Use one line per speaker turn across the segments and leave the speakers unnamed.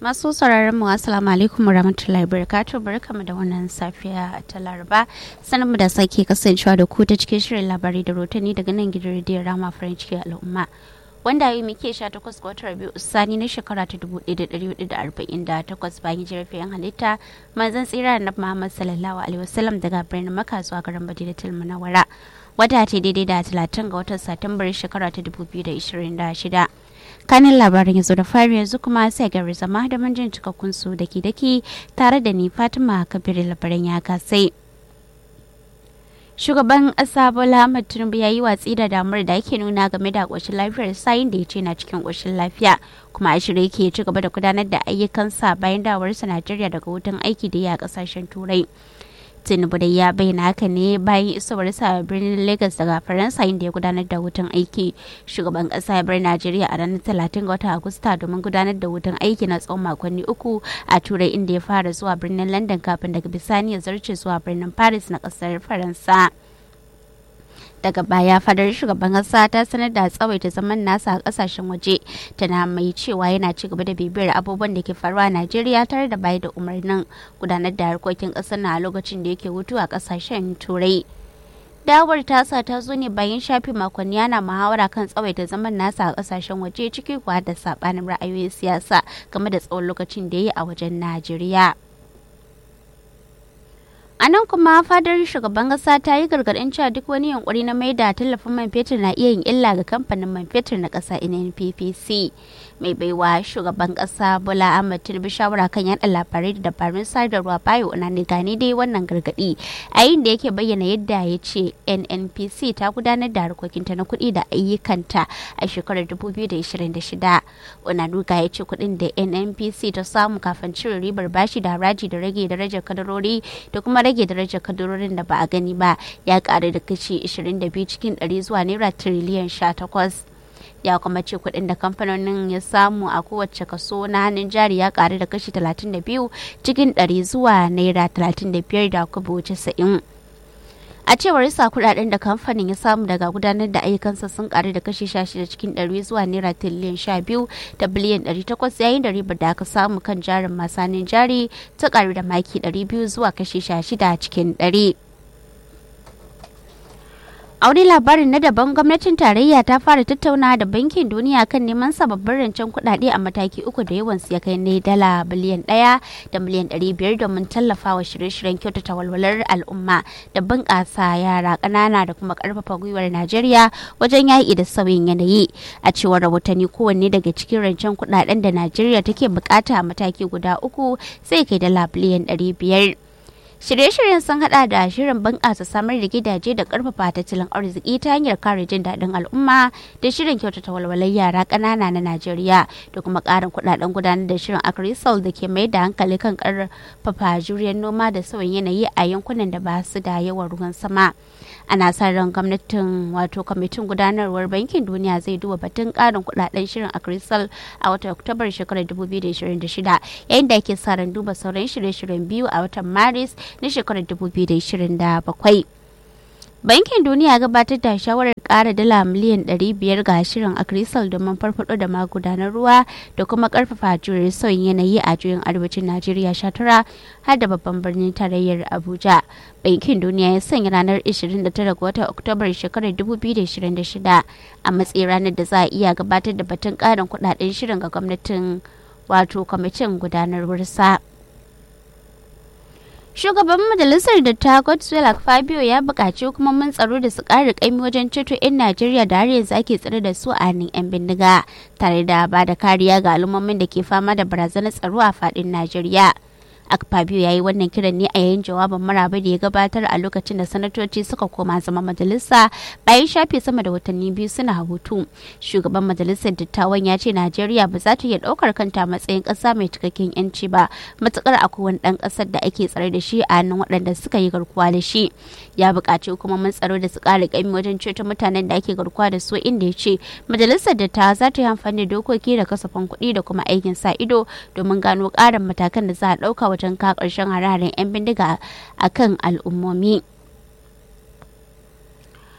masu sauraron mu assalamu alaikum warahmatullahi wabarakatuh barkamu da wannan safiya ta laraba sanin mu da sake kasancewa da ku ta cikin shirin labarai da rotani daga nan gidan rediyon rama farin ciki al'umma wanda yi muke sha takwas ga watan rabiu sani na shekara ta dubu ɗaya da ɗari hudu da arba'in da takwas bayan jirafin halitta manzon tsira na muhammad sallallahu alaihi wasallam daga birnin maka zuwa garin madinatul munawwara wata ce daidai da talatin ga watan satumbar shekara ta dubu biyu da ishirin da shida kanin labarin yanzu da fari yanzu kuma sai gari zama da manjin cikakkun su daki daki tare da ni fatima kabiru labaran ya kasai shugaban ƙasa bola ahmad tinubu ya yi watsi da damar da ake nuna game da ƙoshin lafiyar sayin da ya ce na cikin ƙoshin lafiya kuma a shirye ke ci gaba da gudanar da ayyukansa bayan dawarsa najeriya daga hutun aiki da ya ƙasashen turai tinubu da ya bayyana haka ne bayan isowarsa a birnin lagos daga faransa inda ya gudanar da hutun aiki shugaban kasa ya bar najeriya a ranar talatin ga watan agusta domin gudanar da hutun aiki na tsawon makonni uku a turai inda ya fara zuwa birnin london kafin daga bisani ya zarce zuwa birnin paris na kasar faransa daga baya fadar shugaban kasa ta sanar da tsawaita zaman nasa a kasashen waje tana mai cewa yana ci gaba da bibiyar abubuwan da ke faruwa a najeriya tare da bayar da umarnin gudanar da harkokin kasar na a lokacin da yake hutu a kasashen turai dawar tasa ta zo ne bayan shafi makonni yana muhawara kan tsawaita zaman nasa a kasashen waje ciki kuwa da sabanin ra'ayoyin siyasa game da tsawon lokacin da ya yi a wajen najeriya A nan kuma fadar shugaban kasa ta yi gargaɗin cewa duk wani yunkuri na maida tallafin man fetur na iya yin illa ga kamfanin man fetur na ƙasa NNPPC. Mai baiwa shugaban ƙasa Bola Ahmed Tinubu shawara kan yaɗa labarai da dabarun sadarwa bayo na gane dai wannan gargaɗi a yayin da yake bayyana yadda ya ce NNPC ta gudanar da harkokinta na kuɗi da ayyukanta a shekarar 2026. Onanuga ya ce kuɗin da NNPC ta samu kafin cire ribar bashi da haraji da rage darajar kadarori da kuma rage darajar kadurorin da ba a gani ba ya karu da kashi 22 cikin 100 zuwa naira tiriliyan 18 ya kuma ce kuɗin da kamfanonin ya samu a kowace kaso na hannun jari ya karu da kashi 32 cikin 100 zuwa naira 35 da kubo 90 a cewar sa kudaden da kamfanin ya samu daga gudanar da ayyukansa sun karu da kashi 16 cikin 100 zuwa naira tiriliyan 12 da biliyan 800 yayin da ribar da aka samu kan jarin masanin jari ta karu da maki 200 zuwa kashi 16 cikin 100 a wani labarin na daban gwamnatin tarayya ta fara tattauna da bankin duniya kan neman sababbin rancen kuɗaɗe a mataki uku da yawan ya kai ne dala biliyan ɗaya da miliyan ɗari biyar domin tallafawa shirye-shiryen kyautata walwalar al'umma da bunƙasa yara ƙanana da kuma ƙarfafa gwiwar najeriya wajen yaƙi da sauyin yanayi a cewar rahotanni kowanne daga cikin rancen kuɗaɗen da najeriya take buƙata a mataki guda uku sai kai dala biliyan ɗari biyar Shirye-shiryen sun hada da shirin bunƙasa samar da gidaje da ƙarfafa tattalin arziki ta hanyar kare jin daɗin al'umma da shirin kyautata walwalar yara ƙanana na Najeriya da kuma ƙarin kuɗaɗen gudanar da shirin Agrisol da ke mai da hankali kan ƙarfafa juriyar noma da sauyin yanayi a yankunan da ba su da yawan ruwan sama. Ana sa ran gwamnatin wato kwamitin gudanarwar bankin duniya zai duba batun ƙarin kuɗaɗen shirin Agrisol a watan Oktobar shekarar 2026 yayin da ake sa ran duba sauran shirye-shiryen biyu a watan Maris na shekarar 2027. Bankin Duniya gabatar da shawarar ƙara dala miliyan 500 ga shirin Akrisal domin farfado da magudanar ruwa da kuma ƙarfafa jure sauyin yanayi a juyin arewacin Najeriya 19 har da babban birnin tarayyar Abuja. Bankin Duniya ya sanya ranar 29 ga watan Oktobar shekarar 2026 a matsayin ranar da za a iya gabatar da batun ƙarin kuɗaɗen shirin ga gwamnatin wato kwamitin gudanarwarsa. Shugaban majalisar datta Godswill Fabio ya buƙaci hukumomin tsaro da su ƙara ƙaimi wajen ceto 'yan Najeriya da har yanzu ake tsare da su a hannun 'yan bindiga tare da ba da kariya ga al'ummomin da ke fama da barazanar tsaro a faɗin Najeriya. Akpabio ya yi wannan kiran ne a yayin jawabin maraba da ya gabatar a lokacin da sanatoci suka koma zama majalisa bayan shafe sama da watanni biyu suna hutu. Shugaban majalisar dattawan ya ce Najeriya ba za ta iya ɗaukar kanta matsayin ƙasa mai cikakken yanci ba matukar akwai wani ɗan ƙasar da ake tsare da shi a hannun waɗanda suka yi garkuwa da shi. Ya buƙaci hukumomin tsaro da su ƙara ƙaimi wajen ceto mutanen da ake garkuwa da su inda ya ce majalisar dattawa za ta yi amfani da dokoki da kasafin kuɗi da kuma aikin sa ido domin gano ƙarin matakan da za a ɗauka wajen ka ƙarshen hararen 'yan bindiga a kan al'ummomi.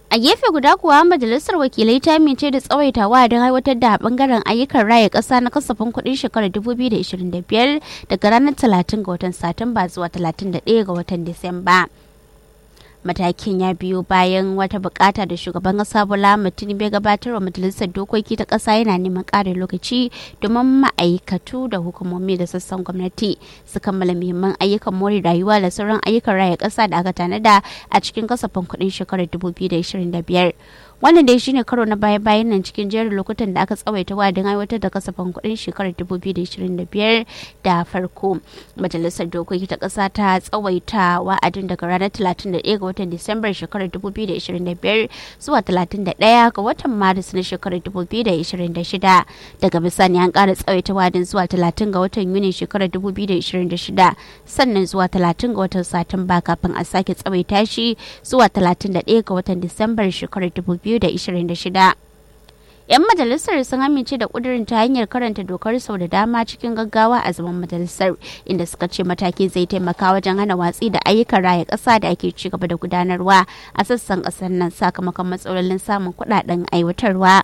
a gefe guda kuwa majalisar wakilai ta amince da tsawaitawa don aiwatar da bangaren ayyukan raya kasa na kasafin kudin shekarar 2025 daga ranar 30 ga watan satumba zuwa 31 ga watan disamba matakin ya biyo bayan wata bukata da shugaban kasa bola tinubu ya gabatar wa majalisar dokoki ta kasa yana neman ƙarin lokaci domin ma'aikatu da hukumomi da sassan gwamnati su kammala muhimman ayyukan more rayuwa da sauran ayyukan raya kasa da aka tanada a cikin kasafin kuɗin shekarar 2025 wannan dai shine karo na baya bayan nan cikin jerin lokutan da aka tsawaita wadin aiwatar da kasafin kuɗin shekarar 2025 da farko majalisar dokoki ta ƙasa ta tsawaita wa'adin daga ranar 31 ga watan disambar shekarar 2025 zuwa 31 ga watan maris na shekarar 2026 daga bisani an ƙara tsawaita wa'adin zuwa 30 ga watan yuni shekarar 2026 sannan zuwa 30 ga watan satumba kafin a sake tsawaita shi zuwa 31 ga watan disambar shekarar 2026 2026. 'yan majalisar sun amince da kudirin ta hanyar karanta dokar sau da dama cikin gaggawa a zaman majalisar inda suka ce mataki zai taimaka wajen hana watsi da ayyukan raya ƙasa da ake ci gaba da gudanarwa a sassan ƙasar nan sakamakon matsalolin samun kuɗaɗen aiwatarwa.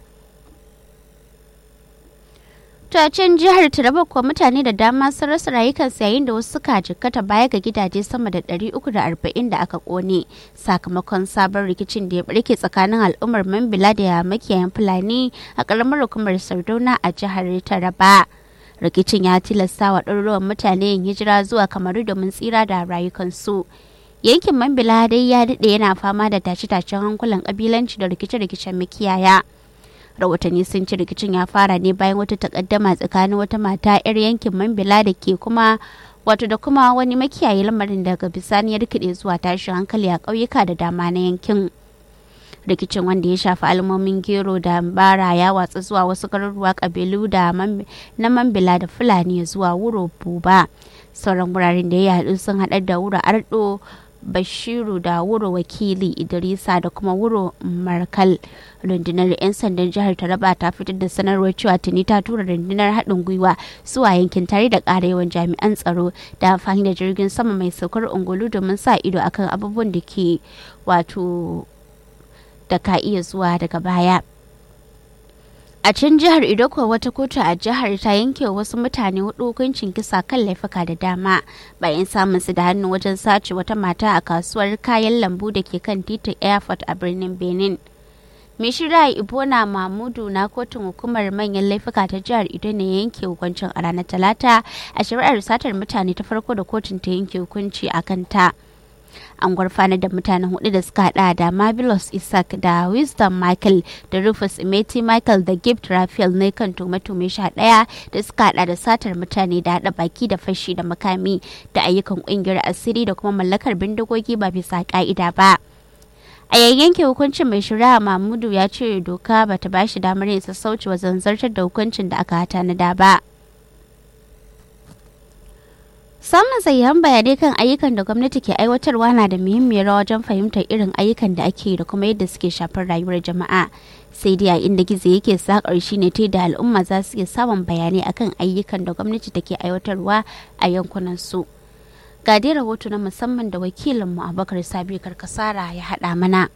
ta can jihar taraba kuwa mutane da dama sun rasa rayukansu yayin da wasu suka jikkata baya ga gidaje sama da 340 da aka kone sakamakon sabon rikicin da ya barke tsakanin al'ummar mambila da makiyayan fulani a karamar hukumar sardauna a jihar taraba rikicin ya tilasta wa ɗaruruwan mutane yin hijira zuwa kamaru domin tsira da rayukansu yankin mambila dai ya daɗe yana fama da tashe-tashen hankulan ƙabilanci da rikice-rikicen makiyaya rahotanni sun ci rikicin ya fara ne bayan wata takaddama tsakanin wata mata 'yar yankin mambila da ke kuma wato da kuma wani makiyayi lamarin daga bisani ya rikide zuwa tashin hankali a ƙauyuka da dama na yankin rikicin wanda ya shafi almomin gero da bara ya watsa zuwa wasu garuruwa kabilu da na mambila da fulani zuwa wuro buba sauran wuraren da ya haɗu sun haɗar da wuro ardo bashiru da wuro wakili idrisa da kuma wuro markal rundunar 'yan sandan jihar taraba ta fitar da sanarwar cewa tuni ta tura rundunar haɗin gwiwa zuwa yankin tare da ƙara yawan jami'an tsaro da amfani da jirgin sama mai saukar ungulu domin sa ido akan abubuwan da ke wato da ka iya zuwa daga baya a can jihar idoko wata kotu a jihar ta yanke wasu mutane hudu hukuncin kisa kan laifuka da dama bayan samun su da hannu wajen sace wata mata a kasuwar kayan lambu da ke kan titin airport a birnin benin mai shirya ibona mahmudu na kotun hukumar manyan laifuka ta jihar ido ne yanke hukuncin a ranar talata a shari'ar satar mutane ta farko da kotun ta yanke hukunci a kanta an gurfanar da mutanen hudu da suka hada da marvelous isaac da wisdom michael da rufus imeti michael da gift raphael ne kan tume-tume sha daya da suka hada da satar mutane da hada baki da fashi da makami da ayyukan kungiyar asiri da kuma mallakar bindigogi ba bisa ka'ida ba a yayyanke hukuncin mai shari'a mahmudu ya ce doka ba ta bashi damar yin sassauci wajen zartar da hukuncin da aka tanada ba. Samun sahihan bayanai kan ayyukan da gwamnati ke aiwatarwa na da muhimmiyar rawa wajen fahimtar irin ayyukan da ake da kuma yadda suke shafar rayuwar jama'a. Sai dai a inda gizo yake sakar shi ne ta da al'umma za su iya samun bayanai akan ayyukan da gwamnati take aiwatarwa a yankunan su. Ga dai rahoto na musamman da wakilinmu Abubakar Sabi Karkasara ya haɗa mana.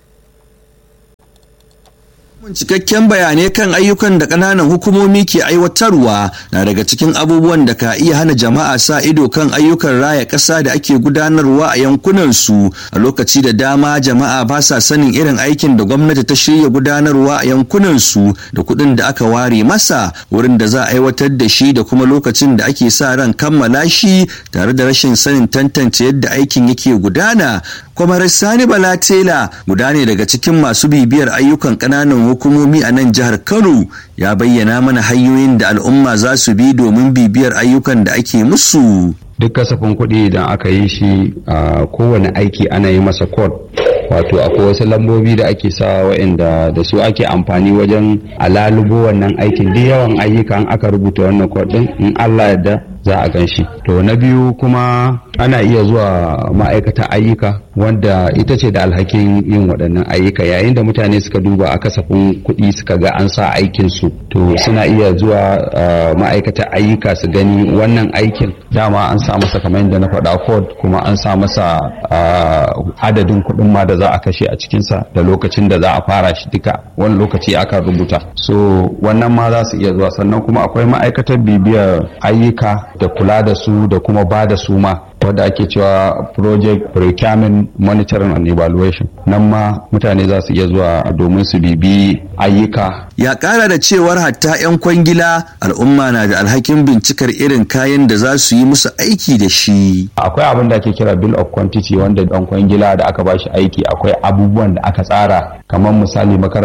cikakken bayanai kan ayyukan da ƙananan hukumomi ke aiwatarwa na daga cikin abubuwan da ka iya hana jama'a sa ido kan ayyukan raya ƙasa da ake gudanarwa a yankunansu a lokaci da dama jama'a ba sa sanin irin aikin da gwamnati ta shirya gudanarwa a yankunansu da kuɗin da aka ware masa wurin da za a aiwatar da shi da kuma lokacin da ake sa ran kammala shi tare da rashin sanin tantance yadda aikin yake gudana kwamar sani bala tela guda ne daga cikin masu bibiyar ayyukan ƙananan hukumomi a nan jihar kano ya bayyana mana hanyoyin da al'umma za su bi domin bibiyar ayyukan da ake musu
duk kasafin kuɗi idan aka yi shi a kowane aiki ana yi masa code wato akwai wasu lambobi da ake sa waɗanda da su ake amfani wajen alalubo wannan aikin duk yawan ayyukan aka rubuta wannan code din in Allah yadda za a gan shi to na biyu kuma ana iya zuwa ma'aikatan ayyuka wanda ita ce da alhakin yin waɗannan ayyuka yayin da mutane suka duba a kasafin kuɗi suka ga an sa aikin su to suna iya zuwa ma'aikatan ayyuka su gani wannan aikin dama an sa masa kamar yadda na faɗa code kuma an sa masa adadin kuɗin ma da za a kashe a cikinsa da lokacin da za a fara shi duka wani lokaci aka rubuta so wannan ma za su iya zuwa sannan kuma akwai ma'aikatar bibiyar ayyuka da kula da su da kuma ba da su ma wadda ake cewa project procurement monitoring and evaluation nan ma mutane za su iya zuwa domin su bibi ayyuka
ya kara da cewar hatta 'yan kwangila al'umma na da alhakin bincikar irin kayan da za su yi musu aiki da shi
akwai abin da ake kira bill of quantity wanda dan kwangila da aka bashi aiki akwai abubuwan da aka tsara kamar misali